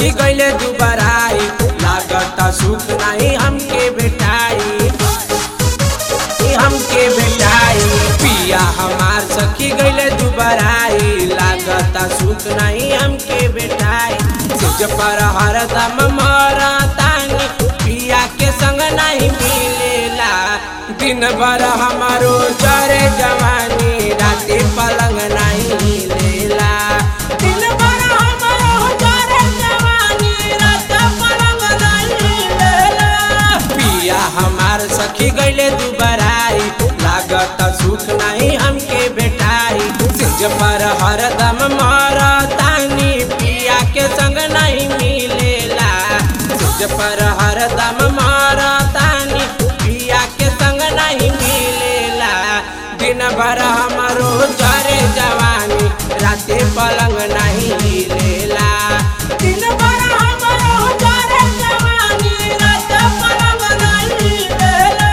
सखी गईले दुबराई लागता सुख नहीं हमके बेटाई ई हमके बेटाई पिया हमार सखी गईले दुबराई लागता सुख नहीं हमके बेटाई सिज पर हरदम मरतानी पिया के संग नहीं मिलेला दिन भर हमारो जरे जवानी राते पलंग नहीं हिलेला दिन भर हमारो जरे जवानी राते पलंग नहीं हिलेला पिया हमार सखी गईले दुबराई लागत सुख नहीं हमके बेटाई सिज पर हरदम मरतानी पिया के संग नहीं मिलेला सिज पर हरदम मरतानी पिया के संग नहीं मिलेला दिन भर हमारो जरे जवानी राते पलंग नहीं हिलेला दिन भर हमारो जरे जवानी राते पलंग नहीं हिलेला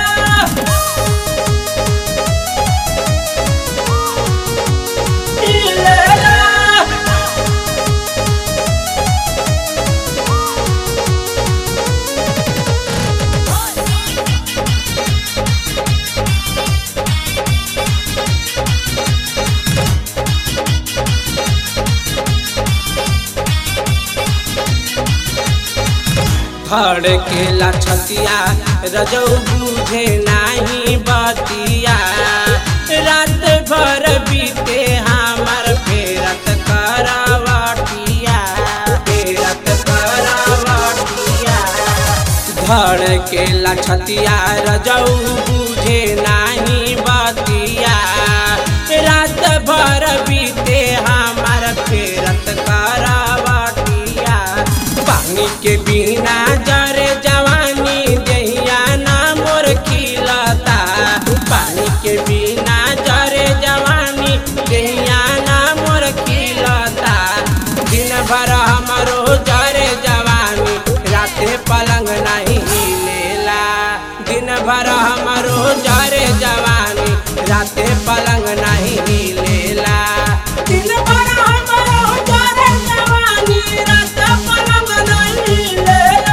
धड़केला छतिया रजौ बुझे नाही बतिया रात भर बीते हमार फेरत करवटिया फेरत करवटिया धड़केला छतिया रजौ बुझे नाही बतिया रात भर बीते हमार फेरत करवटिया पानी के बिना जरे जवानी दहिया ना मोर खिलता पानी के बिना जरे जवानी दहिया ना मोर खिलता दिन भर हमारो जरे जवानी राते पलंग नहीं हिलेला दिन भर हमारो जरे जवानी राते पलंग नहीं हिलेला दिन भर हमारो जरे जवानी राते पलंग नहीं हिलेला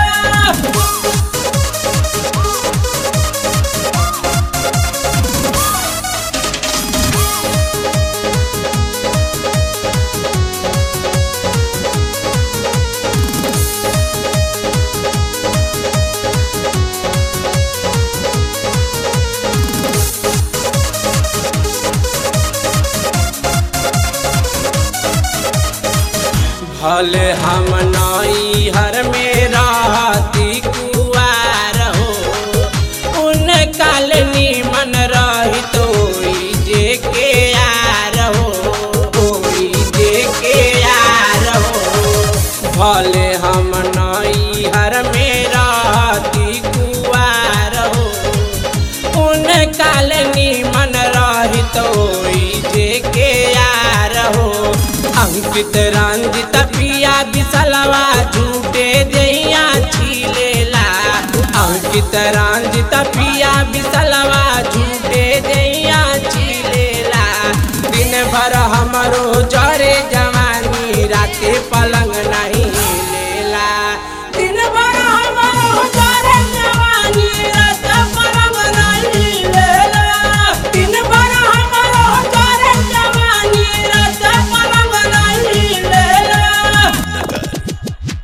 भले हम नई हर में रहती कुआर हो उन काल निमन रही तो जे के यार हो ओई जे के यार हो भले हम नई हर में रहती कुआर हो उन काल निमन रही तो जे के यार हो अंकित रंजित पिया बिसलवा झूठे जइया छिलेला अंकित रंजित पिया बिसलवा झूठे जइया छिलेला दिन भर हमरो